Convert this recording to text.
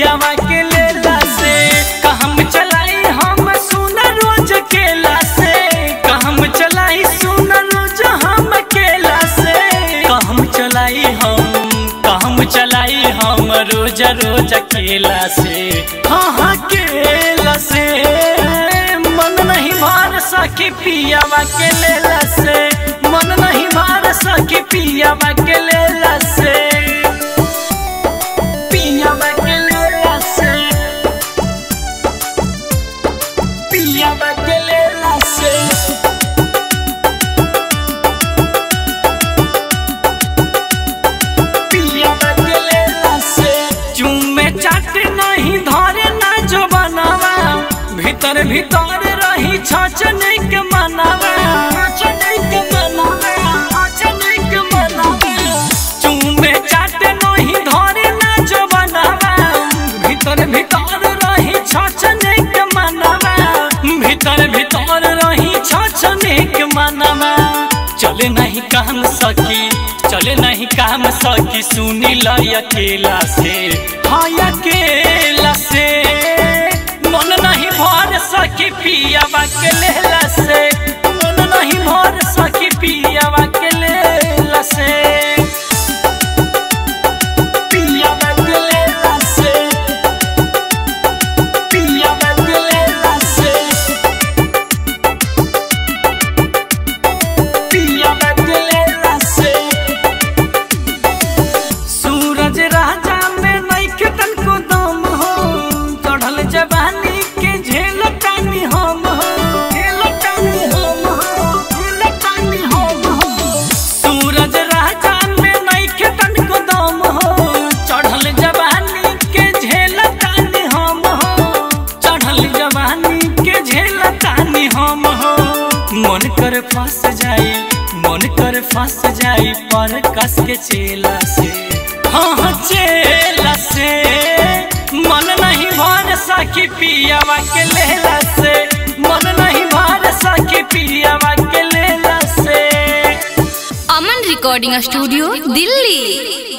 पियावा के लेला से कहम चलाई हम सुन रोज केला से कहम चलाई सुन रोज हम केला से कहम चलाई हम कहम चलाई हम रोज रोज केला से हाँ हाँ केला से मन नहीं मार सकी पियावा के लेला से मन नहीं मार सकी पियावा के लेला से पियावा के लेला से पियावा के लेला से पियावा के लेला से चुम्मे चाट नहीं धरे ना जो बनावा भीतर भीतर रही छचने के मनावा छचने के मनावा छचने के मनावा चुम्मे चाट नहीं धरे ना जो बनावा भीतर भीतर रही छचने के मनावा भीतर भीतर रही छचने के मनावा चले नहीं काम सकी चले नहीं काम सकी सुनी ल अकेला से हाँ अकेला से मन नहीं भर सकी पियावा के लेला से मन नहीं भर सकी पियावा के लेला से पियावा के लेला से पियावा के लेला से पियावा के लेला से सूरज राजा में नइखे तनको दम हो चढ़ल जवानी के झेल टानी हम हो झेल टानी हम हो झेल टानी हम हो सूरज राजा में नइखे तनको दम हो चढ़ल जवानी के झेल टानी हम हो चढ़ल जवानी के झेल टानी हम हो मन कर फंस जाई मन कर फंस जाई पर कस के चेला से हाँ हाँ चेला से मन नहीं भर सकी पियावा के लेला से मन नहीं भर सकी पियावा के लेला से अमन रिकॉर्डिंग स्टूडियो दिल्ली